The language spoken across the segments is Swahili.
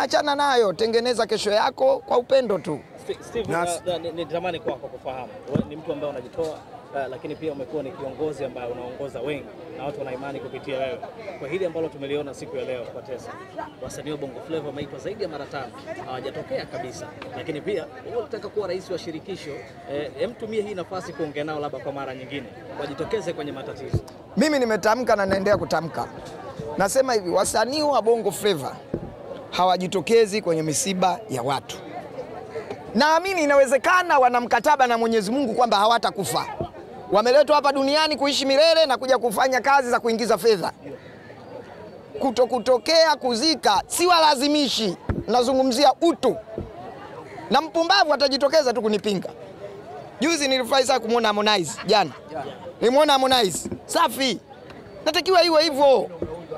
achana nayo, tengeneza kesho yako kwa upendo tu. Sti- Steve, Nas- uh, uh, ni- nitamani kwako kufahamu wewe ni mtu ambaye unajitoa uh, lakini pia umekuwa ni kiongozi ambaye unaongoza wengi na watu wana imani kupitia wewe. Kwa hili ambalo tumeliona siku ya leo kwa Tesa, wasanii wa Bongo Flava wameitwa zaidi ya mara tano, hawajatokea kabisa. Lakini pia wewe unataka kuwa rais wa shirikisho, eh, hem tumie hii nafasi kuongea nao labda kwa mara nyingine, wajitokeze kwenye matatizo. Mimi nimetamka na naendelea kutamka, nasema hivi, wasanii wa Bongo Flava hawajitokezi kwenye misiba ya watu. Naamini inawezekana wana mkataba na Mwenyezi Mungu kwamba hawatakufa, wameletwa hapa duniani kuishi milele na kuja kufanya kazi za kuingiza fedha. Kuto kutokea kuzika si walazimishi, nazungumzia utu, na mpumbavu atajitokeza tu kunipinga. Juzi nilifurahi sana kumwona Harmonize jana, nilimwona Harmonize safi, natakiwa iwe hivyo,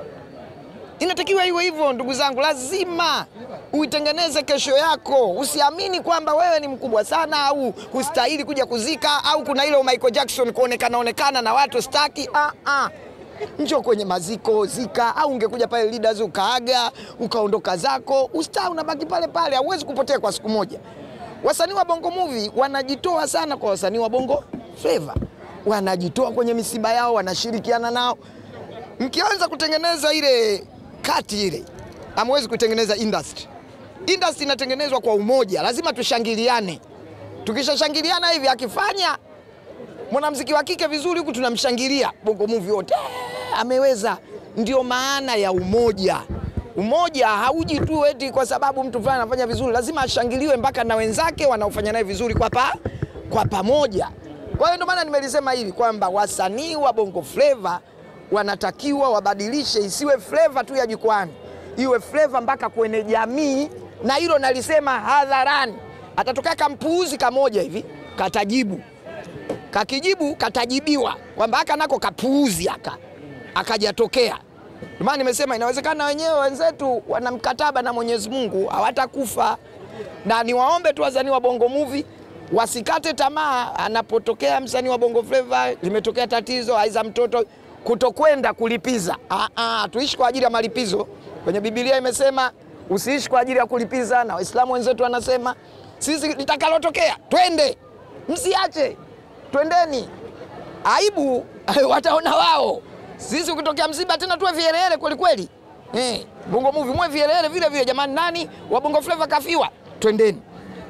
inatakiwa iwe hivyo. Ndugu zangu, lazima uitengeneze kesho yako. Usiamini kwamba wewe ni mkubwa sana au hustahili kuja kuzika au kuna ile Michael Jackson kuonekana onekana na watu staki. Ah, ah. Njoo kwenye maziko zika, au ungekuja pale leaders ukaaga ukaondoka zako, ustaa unabaki pale pale, hauwezi kupotea kwa siku moja. Wasanii wa Bongo Movie wanajitoa sana kwa wasanii wa Bongo Flava, wanajitoa kwenye misiba yao, wanashirikiana nao. Mkianza kutengeneza ile kati ile, hamwezi kutengeneza industry. Industry inatengenezwa kwa umoja, lazima tushangiliane. Tukishashangiliana hivi, akifanya mwanamuziki wa kike vizuri huku tunamshangilia Bongo Movie wote "Eh, ameweza. Ndio maana ya umoja. Umoja hauji tu eti kwa sababu mtu fulani anafanya vizuri, lazima ashangiliwe mpaka na wenzake wanaofanya naye vizuri kwa, pa, kwa pamoja. Kwa hiyo ndio maana nimelisema hivi kwamba wasanii wa Bongo Flava wanatakiwa wabadilishe, isiwe fleva tu ya jukwani, iwe fleva mpaka kwenye jamii, na hilo nalisema hadharani. Atatokea kampuuzi kamoja hivi katajibu kakijibu katajibiwa kwamba haka nako kapuuzi haka akajatokea. Ndio maana nimesema inawezekana wenyewe wenzetu wana mkataba na Mwenyezi Mungu hawatakufa, na niwaombe tu wasanii wa Bongo Movie wasikate tamaa. Anapotokea msanii wa Bongo Flava, limetokea tatizo, aiza mtoto kutokwenda kulipiza. Ah, ah, tuishi kwa ajili ya malipizo. Kwenye Biblia imesema usiishi kwa ajili ya kulipiza, na Waislamu wenzetu wanasema sisi litakalotokea twende, msiache twendeni. Aibu wataona wao. Sisi ukitokea msiba tena tuwe vielele kweli kweli. Eh, Bongo Movie mwe vielele vile vile jamani, nani wa Bongo Flava kafiwa? Twendeni.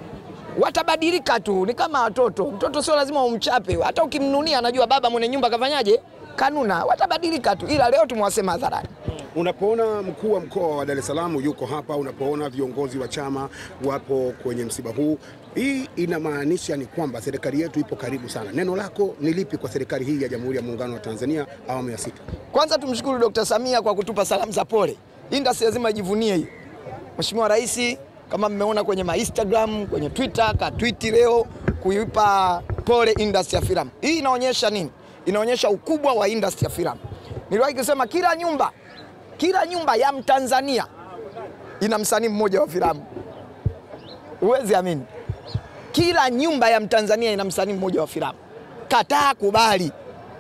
Watabadilika tu, ni kama watoto. Mtoto sio lazima umchape, hata ukimnunia anajua baba mwenye nyumba kafanyaje, kanuna. Watabadilika tu, ila leo tumewasema hadharani. Unapoona mkuu wa mkoa wa Dar es Salaam yuko hapa, unapoona viongozi wa chama wapo kwenye msiba huu, hii inamaanisha ni kwamba serikali yetu ipo karibu sana. Neno lako ni lipi kwa serikali hii ya Jamhuri ya Muungano wa Tanzania awamu ya sita? Kwanza tumshukuru Dr. Samia kwa kutupa salamu za pole. Industry lazima ijivunie hiyo. Mheshimiwa Rais kama mmeona kwenye ma Instagram, kwenye Twitter, ka tweet leo kuipa pole industry ya filamu. Hii inaonyesha nini? Inaonyesha ukubwa wa industry ya filamu. Niliwahi kusema kila nyumba, kila nyumba ya Mtanzania ina msanii mmoja wa filamu. Huwezi amini. Kila nyumba ya Mtanzania ina msanii mmoja wa filamu. Kataa kubali.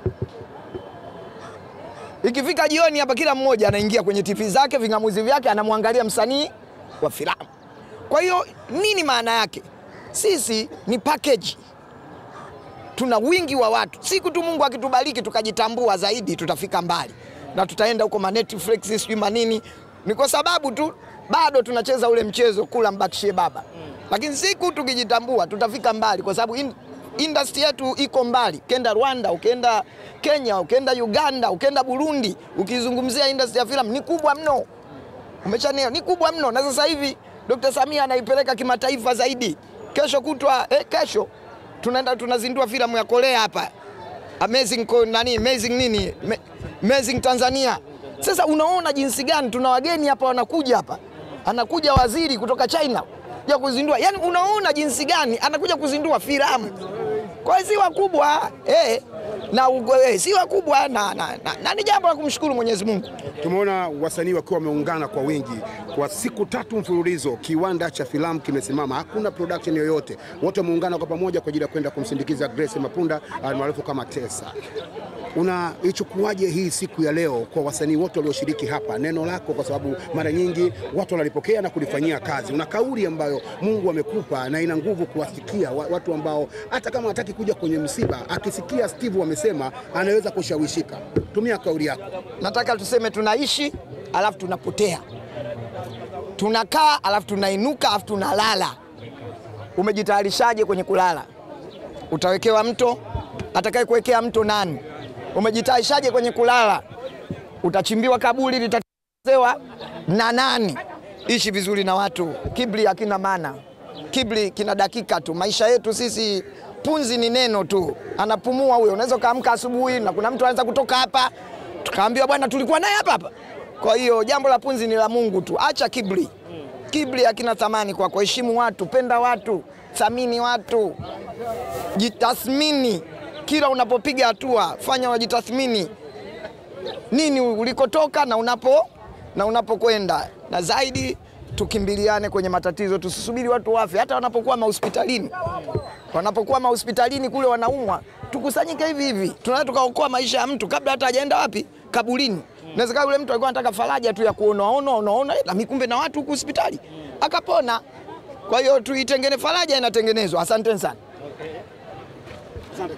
Ikifika jioni hapa, kila mmoja anaingia kwenye TV zake vingamuzi vyake, anamwangalia msanii wa filamu. Kwa hiyo nini maana yake? Sisi ni package, tuna wingi wa watu. Siku tu Mungu akitubariki tukajitambua zaidi, tutafika mbali na tutaenda huko ma Netflix sijui manini. Ni kwa sababu tu bado tunacheza ule mchezo kula mbakishie baba, lakini siku tukijitambua tutafika mbali, kwa sababu in, industry yetu iko mbali. Ukienda Rwanda, ukienda Kenya, ukienda Uganda, ukienda Burundi, ukizungumzia industry ya filamu ni kubwa mno, umeshanielewa, ni kubwa mno. Na sasa hivi Dr. Samia anaipeleka kimataifa zaidi. Kesho kutwa eh, kesho tunaenda tunazindua filamu ya Korea hapa amazing ko, nani amazing nini Me, amazing Tanzania. Sasa unaona jinsi gani tuna wageni hapa wanakuja hapa, anakuja waziri kutoka China ya kuzindua, yani unaona jinsi gani anakuja kuzindua filamu. Kwa hiyo si wakubwa eh, na eh, si wakubwa na, na, na, na ni jambo la kumshukuru Mwenyezi Mungu. Tumeona wasanii wakiwa wameungana kwa wingi kwa siku tatu mfululizo. Kiwanda cha filamu kimesimama, hakuna production yoyote, wote wameungana kwa pamoja kwa ajili ya kwenda kumsindikiza Grace Mapunda almaarufu kama Tesa. unaichukuaje hii siku ya leo kwa wasanii wote walioshiriki hapa? Neno lako, kwa sababu mara nyingi watu wanalipokea na kulifanyia kazi. Una kauli ambayo Mungu amekupa na ina nguvu kuwasikia wa- watu ambao hata kama hataki kuja kwenye msiba, akisikia Steve wamesema anaweza kushawishika. Tumia kauli yako. Nataka tuseme tunaishi alafu tunapotea, tunakaa alafu tunainuka alafu tunalala. Umejitayarishaje kwenye kulala? Utawekewa mto? Atakaye kuwekea mto nani? Umejitayarishaje kwenye kulala? Utachimbiwa kaburi litatezewa na nani? Ishi vizuri na watu. Kibri hakina maana, kibri kina dakika tu. Maisha yetu sisi, punzi ni neno tu, anapumua huyo. Unaweza ukaamka asubuhi na kuna mtu anaweza kutoka hapa tukaambiwa bwana, tulikuwa naye hapa hapa. Kwa hiyo jambo la punzi ni la Mungu tu, acha kibri. Kibri hakina thamani kwako. Heshimu watu, penda watu, thamini watu, jitathmini kila unapopiga hatua, fanya unajitathmini nini ulikotoka na unapo na unapokwenda, na zaidi tukimbiliane kwenye matatizo, tusisubiri watu wafe. Hata wanapokuwa mahospitalini, wanapokuwa mahospitalini kule wanaumwa, tukusanyike hivi hivi, tunaweza tukaokoa maisha ya mtu kabla hata hajaenda wapi kaburini. Inawezekana yule mtu alikuwa anataka faraja tu ya kuonaona onaona, na mikumbe na watu huku hospitali akapona. Kwa hiyo tuitengene, faraja inatengenezwa. Asanteni sana.